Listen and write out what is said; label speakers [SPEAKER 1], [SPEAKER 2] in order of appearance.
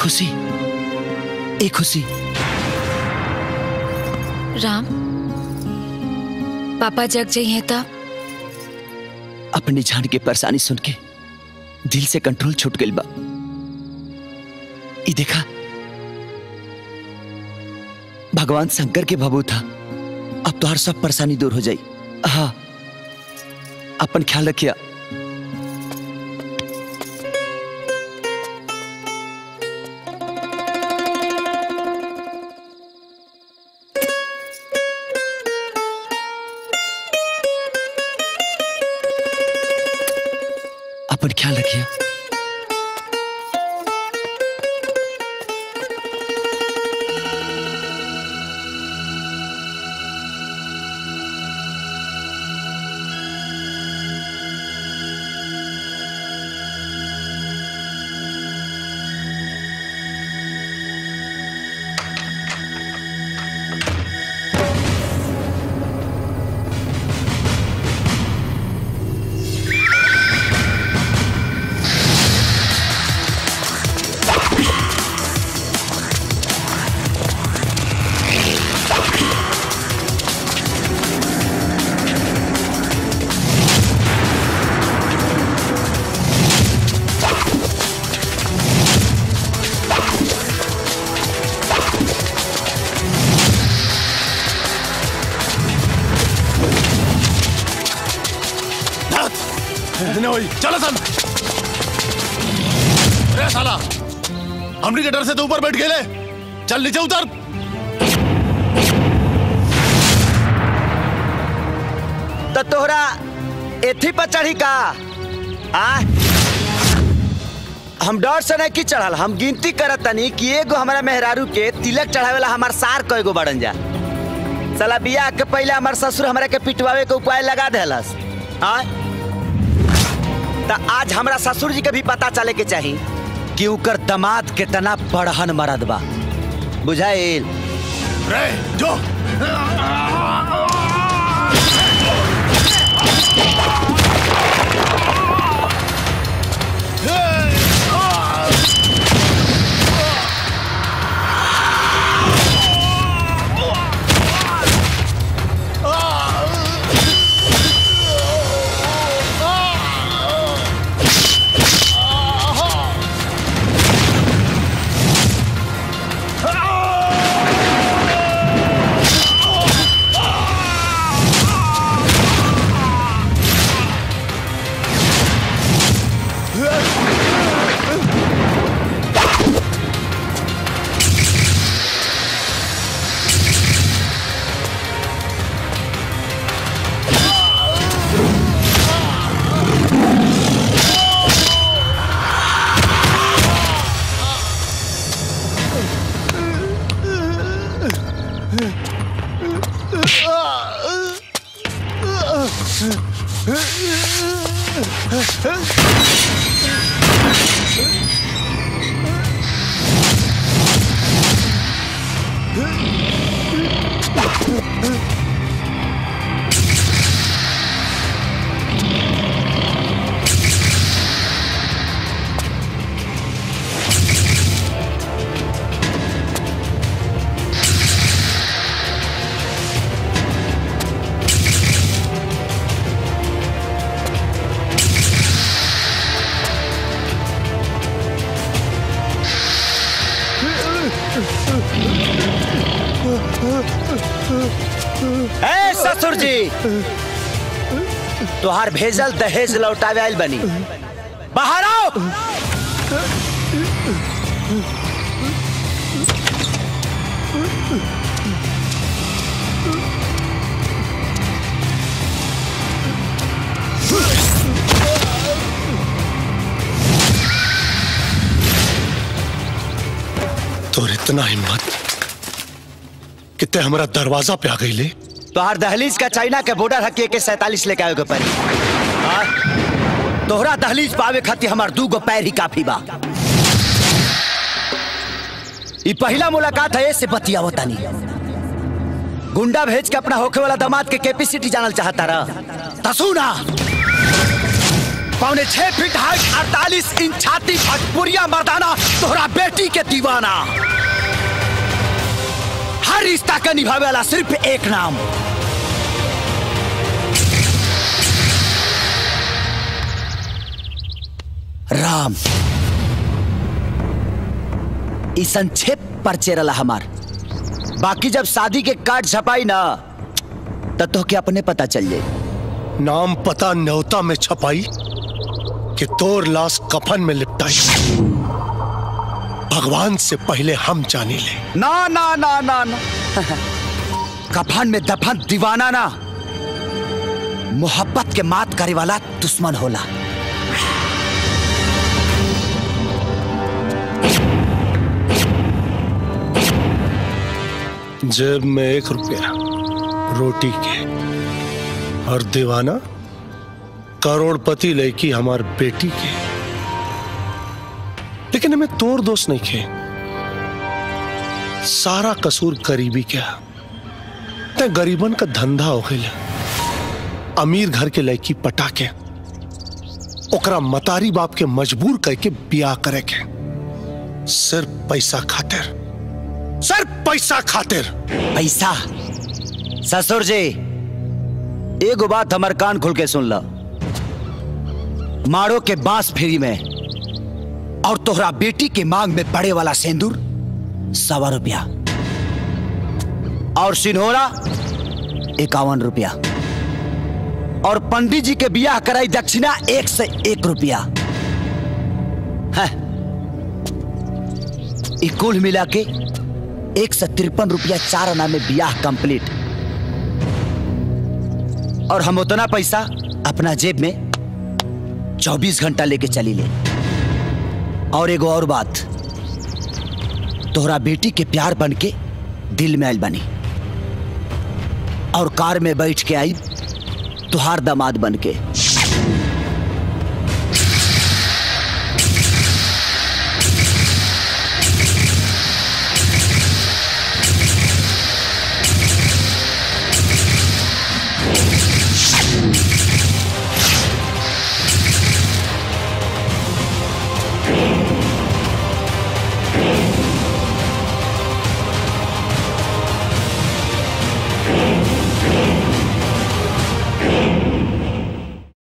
[SPEAKER 1] खुशी ए खुशी
[SPEAKER 2] राम पापा जग जाइए तब
[SPEAKER 1] अपनी जान के परेशानी सुन के दिल से कंट्रोल छूट गई बा ई देखा भगवान शंकर के भबू था अब तो हर सब परेशानी दूर हो जाई हाँ अपन ख्याल रखिया अपन ख्याल रखिए
[SPEAKER 3] नहीं हुई चलो सन अरे साला हमनी के डर से तो ऊपर बैठ गए चल नीचे उतर
[SPEAKER 1] तो तोहरा एथी पर चढ़ी का आ हम डर से नहीं की चढ़ल हम गिनती करत तनी कि एगो हमारा मेहरारू के तिलक चढ़ावेला हमार सार कएगो बड़न जा साला बियाह के पहले हमार ससुर हमरा के पिटवावे के उपाय लगा देलस हाँ त आज हमरा ससुर जी के भी पता चले के चाही कि उकर दमाद कितना बड़हन मरद बा बुझाइल
[SPEAKER 3] रे जो
[SPEAKER 1] ए ससुर जी तोहार भेजल दहेज लौटावे आइल बनी बाहर आओ
[SPEAKER 3] तोर इतना हिम्मत कितने हमारा दरवाजा पे आ गई ले
[SPEAKER 1] तोहार दहलीज का चाइना के बॉर्डर हकी के सैतालीस लेके आवे के पड़ी हाँ? तोहरा दहलीज पावे खातिर हमार दू गो पैर ही काफी बा ई पहला मुलाकात है से बतियावो तनी गुंडा भेज के अपना होखे वाला दामाद के कैपेसिटी जानल चाहता रहा तसू ना पौने छह फीट हाइट अड़तालीस इंच छाती भटपुरिया मर्दाना तोहरा बेटी के दीवाना हर रिश्ता के निभावे वाला सिर्फ एक नाम राम ई संक्षेप पर चेरला हमार बाकी जब शादी के कार्ड छपाई ना तब तो के अपने पता चल जाए
[SPEAKER 3] नाम पता न्योता में छपाई कि तोर लाश कफन में लिपटाई भगवान से पहले हम जानी ले
[SPEAKER 1] ना ना ना ना ना कफन में दफन दीवाना ना मोहब्बत के मात करे वाला दुश्मन होला
[SPEAKER 3] जेब में एक रुपया रोटी के और दीवाना करोड़पति लड़की हमार बेटी के लेकिन हमें तोर दोस्त नहीं खे सारा कसूर गरीबी क्या ते गरीबन का धंधा हो गया अमीर घर के लड़की पटा के ओकरा मतारी बाप के मजबूर करके ब्याह करे के सिर्फ पैसा खातिर सिर्फ पैसा खातिर
[SPEAKER 1] पैसा ससुर जी एगो बात हमार कान खोल के सुन लो मारो के बांस फ्री में और तोहरा बेटी के मांग में पड़े वाला सेंदूर सवा रुपया और सिन्होरा इक्यावन रुपया और पंडित जी के बियाह कराई दक्षिणा एक से एक रुपया है ई कुल मिला के एक सौ तिरपन रुपया चार आना में बियाह कंप्लीट और हम उतना पैसा अपना जेब में चौबीस घंटा लेके चली ले और एगो और बात तोहरा बेटी के प्यार बन के दिल में आयल बनी और कार में बैठ के आई तुहार दामाद बन के